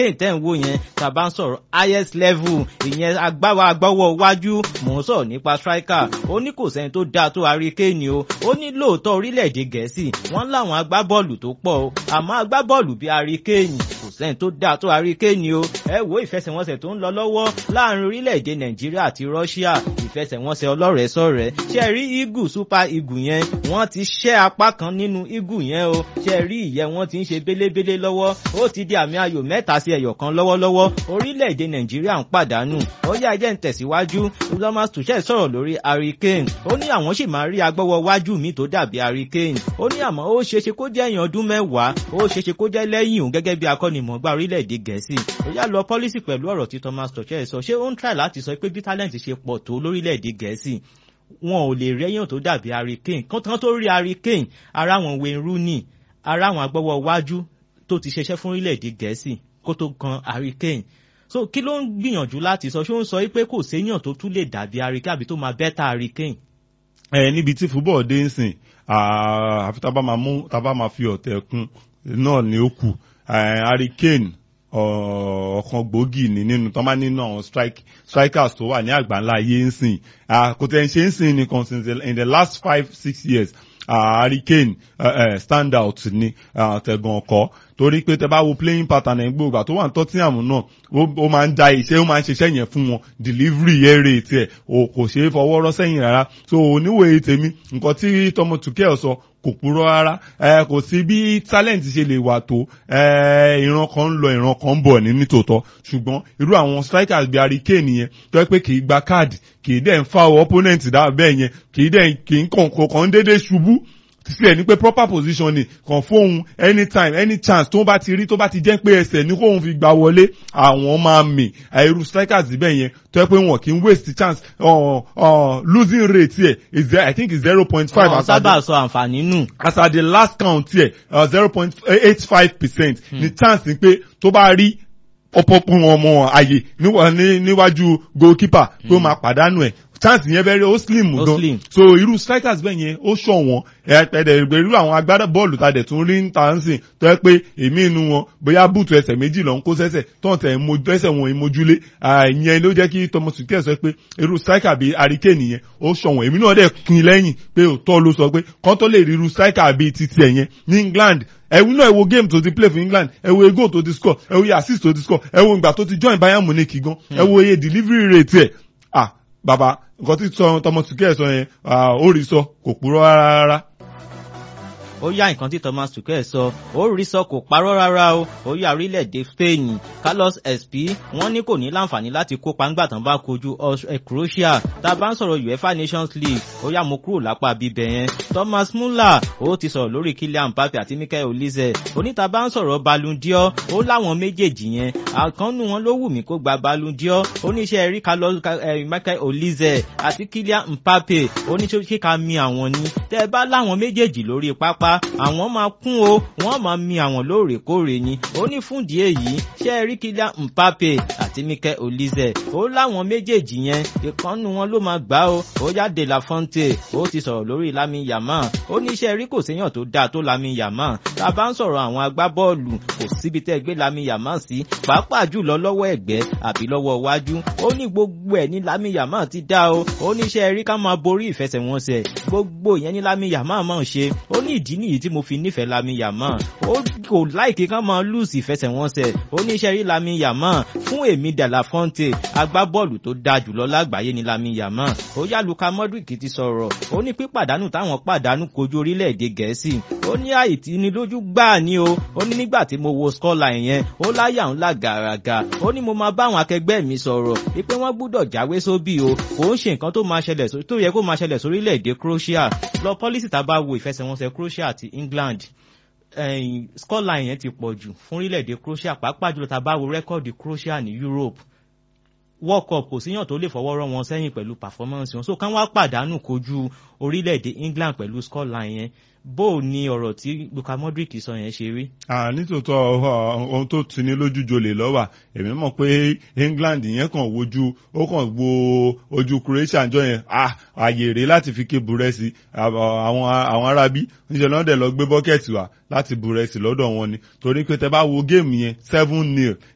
lẹ́yìn tẹ́ ń wò yẹn tá a bá ń sọ̀rọ̀ highest level ìyẹn agbáwa agbọ́wọ́ wájú mò ń sọ̀rọ̀ nípa striker ó ní kò sẹ́ni tó dáa tó Harry Kane o ó ní lóòótọ́ orílẹ̀-èdè Gẹ̀ẹ́sì wọ́n láwọn agbábọ́ọ̀lù tó pọ̀ o àmọ́ agbábọ́ọ̀lù bíi Harry Kane kò sẹ́ni tó dáa tó Harry Kane o ẹ wo ìfẹsẹ̀wọnsẹ̀ tó ń lọ lọ́wọ́ láàrin orílẹ̀-èdè Nàìjíríà àti Russia ìfẹsẹ̀wọnsẹ̀ ọlọ́rẹ̀ẹ́sọ̀rẹ́ ṣe rí eagle super eagle yẹn wọ́n ti ṣẹ́ apá kan nínú eagle yẹn o ṣe rí ìyẹn wọ́n ti ń ṣe bélébélé lọ́wọ́ ó ti di àmì ayò mẹ́ta sí ẹyọ kan lọ́wọ́lọ́wọ́ orílẹ̀-èdè Nàìjíríà ń pàdánù ó yá ẹjẹ́ ń tẹ̀síwájú Thomas Tuchel sọ̀rọ̀ lórí Harry Kane ó ní àwọn sì máa rí agbọ́wọ́ wájú mi tó dàbí Harry Kane ó ní àmọ́ ó ṣeéṣe kó jẹ́ èèyàn ọdún mẹ́wàá ó ṣeéṣe kó jẹ́ lẹ́yìn òun gẹ́gẹ́ bí akọ́nimọ̀ọ́gbá orílẹ̀-èdè Gẹ̀ẹ́sì ó yá lọ pọ́lísì pẹ̀lú ọ̀rọ̀ tí Thomas Tuchel sọ ṣé ó ń try láti sọ pé bí talent ṣe pọ̀ tó lórílẹ̀-èdè Gẹ̀ẹ́sì wọn ò lè rẹ́yàn tó dàbí Harry Kane kán tó rí Harry Kane ara wọn Wayne Rooney ara àwọn agbọ́wọ́ wájú tó ti ṣiṣẹ́ fún orílẹ̀-èdè Gẹ̀ẹ́sì kó tó kan Harry Kane so kí ló ń gbìyànjú láti sọ ṣé ó ń sọ pé kò séyàn tó tún lè dàbí Harry Kane àbí tó máa bẹ́tà Harry Kane. ẹ níbi tí fúbọ̀ dé ń sìn àfi tá a bá máa mú tá a bá máa fi ọ̀tẹ̀ kún náà ni ó kù Harry Kane ọ̀kan gbòógì ní nínú tó máa nínú àwọn strikers tó wà ní àgbáńlá ayé ń sìn kò tẹ̀ ń ṣe ń sìn nìkan since in the last five six years Harry Kane uh, uh, stand out ní tẹ̀gàn ọkọ̀ torí pé tẹ bá wo playing pattern ẹ̀ gbogbo tó wà ní Tottenham náà ó máa ń da iṣẹ́ ó máa ń ṣiṣẹ́ yẹn fún wọn delivery air rate ẹ̀ kò ṣeé fọwọ́ rọ́ sẹ́yìn rárá so oníwèé tèmi nǹkan tí tọmọ Tuchel sọ kò purọ́ rárá ẹ kò sí bí talent ṣe lè wà tó ẹ ìran kan ń lọ ìran kan ń bọ̀ ní nítòótọ́ ṣùgbọ́n irú àwọn strikers bíi Harry Kane yẹn tó yẹ pé kì í gba káàdì kì í dẹ̀ ń fa opponent dáa bẹ́ẹ̀ yẹn kì í dẹ̀ kì í kàn kàn déédéé ṣubú sílẹ̀ ní pé proper position ni kàn fóun anytime any chance tó bá ti rí tó bá ti jẹ́ pé ẹsẹ̀ ní kóun fi gbà wọlé àwọn máa mì irú strikers bẹ́ẹ̀ yẹn tó yẹ pé wọn kì í waste chance uh, uh, losing rate yẹ is there I think is zero point five. àwọn sábà sọ àǹfààní nù. as at the last count yẹ zero point eight five percent ni chance ni pé tó bá rí ọ̀pọ̀pọ̀ ọmọ àyè níwájú goalkeeper pé ó máa pàdánù ẹ̀ chance yẹn bẹ́ẹ̀ ó slim gan so irú strikers bẹ́ẹ̀ yẹn ó ṣọ̀wọ́n ẹ̀ẹ́dẹ̀ irú àwọn agbádá bọ́ọ̀lù ta dẹ̀ tún rí ń ta ń sìn tó yẹ pé èmi inú wọn bóyá bùtù ẹsẹ̀ méjì lọ ń kó sẹ́sẹ̀ tó ń tẹ̀ ẹsẹ̀ wọn ìmojúlé ìyẹn ló jẹ́ kí Thomas Tuchel sọ pé irú striker bíi Harry Kane yẹn ó ṣọ̀wọ́n èmi náà dẹ̀ kin lẹ́yìn pé òótọ́ ló sọ pé kán tó lè rí irú striker bíi titi ẹ̀ yẹn ní England ẹ̀wù náà ẹ wo game tó ti play for England ẹ wo ego tó ti score ẹ wo iye assist tó ti score ẹ wo ìgbà tó ti join Bayern Munich gan ẹ wo iye delivery rate ẹ̀ ah bàbá nǹkan tí Thomas Tuchel sọ yẹn ó rí sọ kò purọ́ rárá ó yá nǹkan tí Thomas Tuchel sọ ó rí sọ kò parọ́ rárá o ó yá orílẹ̀-èdè Spain Carlos SP wọ́n ní kò ní láǹfààní láti kópa ńgbà tán bá kojú Croatia tá a bá ń sọ̀rọ̀ UEFA Nations League ó yá mo kúrò lápá bíbẹ̀ yẹn Thomas Muller ó ti sọ̀rọ̀ lórí Kylian Mbappe àti Michael Olise oníta bá ń sọ̀rọ̀ Ballon d'Or ó láwọn méjèèjì yẹn àkànnù wọn ló wù mí kó gba Ballon d'Or oníṣẹ́ rí Carlos Michael Olise àti Kylian Mbappe oníṣẹ́ kíka mi àwọn ni tẹ́ ẹ bá láwọn méjèèjì lórí pápá àwọn máa kún o wọ́n máa mi àwọn lóòrèkóòrè ni ó ní fúndì èyí ṣe rí Kylian Mbappe àti Mikel Olise ó láwọn méjèèjì yẹn ìkànnù wọn ló máa gbá o ó yá De La Fonte ó ti sọ̀rọ̀ lórí Lamine Yamal ó ní iṣẹ́ rí kò séyàn tó dáa tó Lamine Yamal tá a bá ń sọ̀rọ̀ àwọn agbábọ́ọ̀lù kò síbi tẹ́ gbé Lamine Yamal sí pàápàá jùlọ lọ́wọ́ ẹ̀gbẹ́ àbí lọ́wọ́ iwájú ó ní gbogbo ẹ̀ ní Lamine Yamal ti dá o ó ní iṣẹ́ rí ká máa borí ìfẹsẹ̀wọnsẹ̀ gbogbo ìyẹn ní Lamine Yamal máa ń ṣe ó ní ìdí nìyí tí mo fi nífẹ̀ẹ́ Lamine Yamal ó kò láìkí kán máa lùsì ìfẹsẹ̀wọnsẹ̀ oníṣẹ́ rí Lamine Yamal fún èmi De La Fonte agbábọ́ọ̀lù tó dáa jùlọ lágbàáyé ní Lamine Yamal ó yá Luka Modric ti sọ̀rọ̀ ó ní pípàdánù táwọn pàdánù kojú orílẹ̀-èdè Gẹ̀ẹ́sì ó ní àìtínilójú gbáà ní o ó ní nígbà tí mo wo scoreline yẹn ó láyà ńlá gàràgà ó ní mo máa bá àwọn akẹgbẹ́ mi sọ̀rọ̀ wípé wọ́n gbúdọ̀ jáwé sóbì o kò ń ṣe nǹkan tó máa ṣẹlẹ̀ tó yẹ kó máa ṣẹlẹ̀ sórílẹ̀-èdè Croatia lọ pọ́lísì tá a bá wo ìfẹsẹ̀wọnsẹ̀ Croatia àti England eh, scoreline yẹn ti pọ̀ jù fún orílẹ̀-èdè Croatia pàápàá jùlọ tá a bá wo rẹ́kọ̀dì Croatia ní Europe World Cup kò síyàn tó lè fọwọ́ rọ́ wọn sẹ́yìn pẹ̀lú performance wọn so kán wá pàdánù kojú orílẹ̀-èdè England pẹ̀lú scoreline yẹn bó o ní ọ̀rọ̀ tí Luka Modric sọ yẹn ṣe rí. nítòótọ́ ohun tó ti ní lójú jolè lọ́wà èmi mọ̀ pé England yẹn kàn wojú ó kàn wo ojú Croatia jọ yẹn ààyè rèé láti fi ké burẹ́sì àwọn arábí níṣẹ́ náà dẹ̀ lọ gbé bọ́kẹ́tì wá láti burẹ́sì lọ́dọ̀ wọn ni torí pé tẹ bá wo géèmù yẹn seven nil